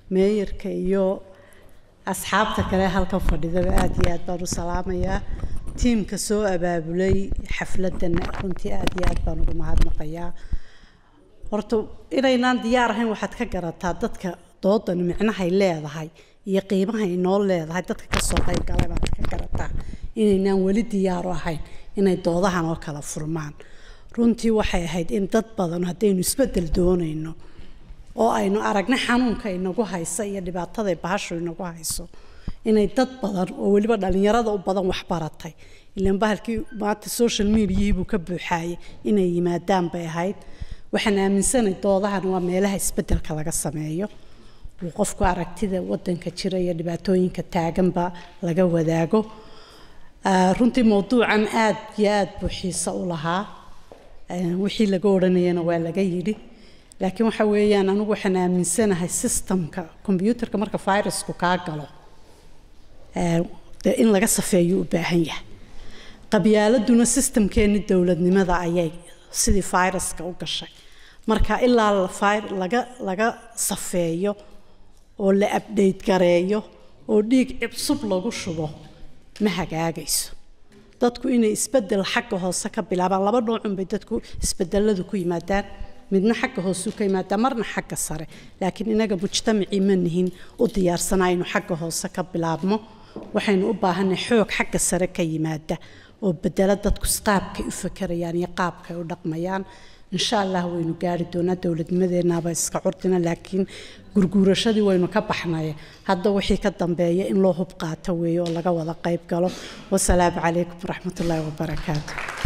meeyarka iyo asxaabta kale halkan fadhidaba aad iyo aad baan u salaamayaa tiimka soo abaabulay xafladan runtii aad iyo aad baan ugu mahadnaqayaa horta inaynaan diyaar ahayn waxaad ka garataa dadka doodan micnahay leedahay iyo qiimahay noo leedahay dadka kasoo qayb galay baad ka garataa inaynaan weli diyaaru ahayn inay doodahan oo kala furmaan runtii waxay ahayd in dad badan haddaynu isbedel doonayno oo aynu aragna xanuunka inagu haysa iyo dhibaatada bahashu inagu hayso inay dad badan oo weliba dhalinyarada u badan wax baratay ilaan bahalkii maanta social mediahii buu ka buuxaayay inay yimaadaan bay ahayd waxaan aaminsanay doodahan waa meelaha isbedelka laga sameeyo uu qofku aragtida wadanka jira iyo dhibaatooyinka taaganba laga wadaago runtii mowduucan aad iyo aad buu xiiso u lahaa wixii laga odhanayana waa laga yidhi laakiin waxa weeyaan anigu waxaan aaminsanahay systemka combyuutarka marka virusku kaa galo dee in laga safeeyo u baahan yahay qabyaaladuna systemkeeni dowladnimada ayay sidii viruska u gashay marka ilaa laga laga safeeyo oo la abdhayt gareeyo oo dhiig cusub lagu shubo ma hagaagayso dadku inay isbedel xagga hoose ka bilaabaan laba noocun bay dadku isbedeladu ku yimaadaan midna xagga hoose ka yimaadaa marna xagga sare laakiin inaga mujtamacii ma nihin u diyaarsana inuu xagga hoose ka bilaabmo waxaynu u baahanay xoog xagga sare ka yimaada oo bedela dadku qaabkay u fakerayaan iyo qaabkay u dhaqmayaan insha allah waynu gaari doonaa dowladnimadeenaba iska curdina laakiin gurguurashadii waynu ka baxnay hadda wixii ka dambeeya in loo hub qaato weeye oo laga wada qayb galo wasalaamu calaykum waraxmatullaahi wabarakaatu